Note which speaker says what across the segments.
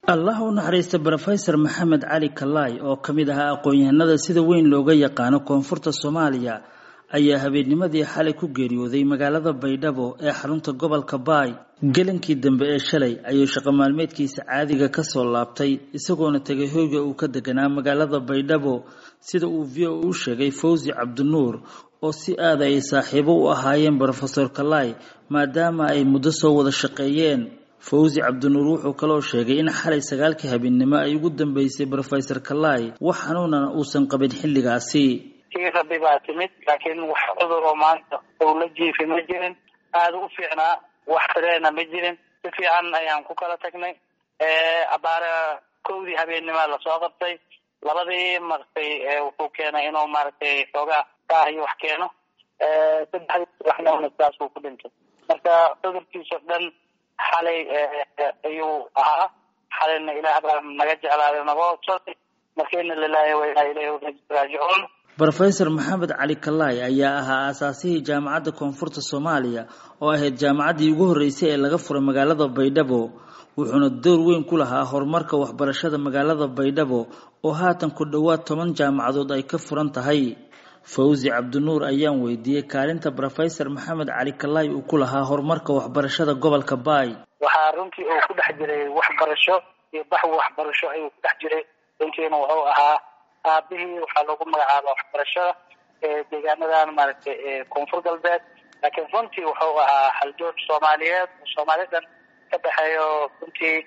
Speaker 1: allah u naxariista brofesor maxamed cali kalaay oo ka mid ahaa aqoon-yahanada sida weyn looga yaqaano koonfurta soomaaliya ayaa habeennimadii xalay ku geeriyooday magaalada baydhabo ee xarunta gobolka baay gelankii dambe ee shalay ayuu shaqo maalmeedkiisa caadiga kasoo laabtay isagoona tegay hoyga uu ka deganaa magaalada baydhabo sida uu v o u sheegay fawzi cabdinuur oo si aada ay saaxiibo u ahaayeen brofesor kalaay maadaama ay muddo soo wada shaqeeyeen fawzi cabdinuur wuxuu kaloo sheegay in xalay sagaalkii habeennimo ay ugu dambeysay brofesor kalaay wax xanuunana uusan qabin xilligaasi
Speaker 2: tii rabbi baa timid laakiin wax cudur oo maanta ou la jiifi ma jirin aada u fiicnaa wax fireena ma jirin si fiican ayaan ku kala tagnay abaare kowdii habeennima lasoo qabtay labadii maratay wuxuu keenay inuu maaragtay xoogaa kaah iyo wax keeno saddexdii subaxnimona sidaasuu ku dhintay marka cudurkiisao dhan xalay ayuu ahaa xalayna ilaah baa naga jeclaaday naga hodsooday marka ina lilahi wa inaa ilayhi raajicuun
Speaker 1: brofesor maxamed cali kalaay ayaa ahaa aasaasihii jaamacadda koonfurta soomaaliya oo ahayd jaamacaddii ugu horreysay ee laga furay magaalada baydhabo wuxuuna door weyn ku lahaa horumarka waxbarashada magaalada baydhabo oo haatan ku dhowaad toban jaamacadood ay ka furan tahay fawzi cabdinuur ayaan weydiiyey kaalinta brofesor maxamed cali kalaay uu ku lahaa horumarka waxbarashada gobolka baay
Speaker 2: waxaa runtii uu ku dhex jiray waxbarasho iyo baxwi waxbarasho ayuu ku dhex jiray runtiina wuxuu ahaa aabihii waxaa loogu magacaaba waxbarashada deegaanadan maaragtay koonfur galbeed laakiin runtii wuxuu ahaa haljoog soomaaliyeed soomaali dhan ka dhexeeyo runtii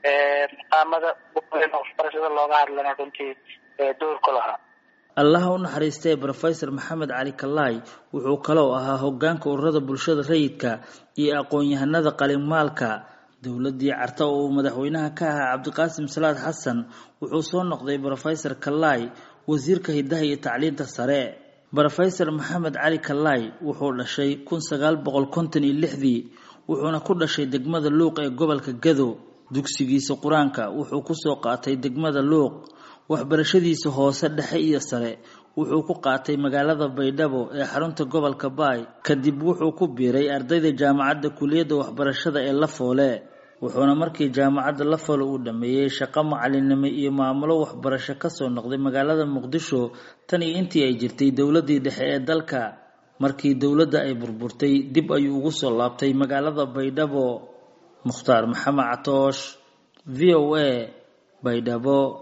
Speaker 2: maqaamada waxbarashada looga hadlana runtii door ku lahaa
Speaker 1: allaha u naxariistay brofesor maxamed cali kalaay wuxuu kaloo ahaa hogaanka ururada bulshada rayidka iyo aqoon-yahanada qalimaalka dowladii carta oo uu madaxweynaha ka ahaa cabdiqaasim salaad xasan wuxuu soo noqday brofesor kalaay wasiirka hidaha iyo tacliinta sare brofesor maxamed cali kalaay wuxuu dhashay kun sagaal boqol konton iyo lixdii wuxuuna ku dhashay degmada luuq ee gobolka gado dugsigiisa qur-aanka wuxuu kusoo qaatay degmada luuq waxbarashadiisa hoose dhexe iyo sare wuxuu ku qaatay magaalada baydhabo ee xarunta gobolka baay kadib wuxuu ku biiray ardayda jaamacadda kuliyadda waxbarashada ee lafoole wuxuuna markii jaamacadda lafoole uu dhammeeyey shaqo macalinimo iyo maamulo waxbarasho kasoo noqday magaalada muqdisho tan iyo intii ay jirtay dowladii dhexe ee dalka markii dowladda ay burburtay dib ayuu ugu soo laabtay magaalada baydhabo mukhtaar maxamed catoosh v o a baydhabo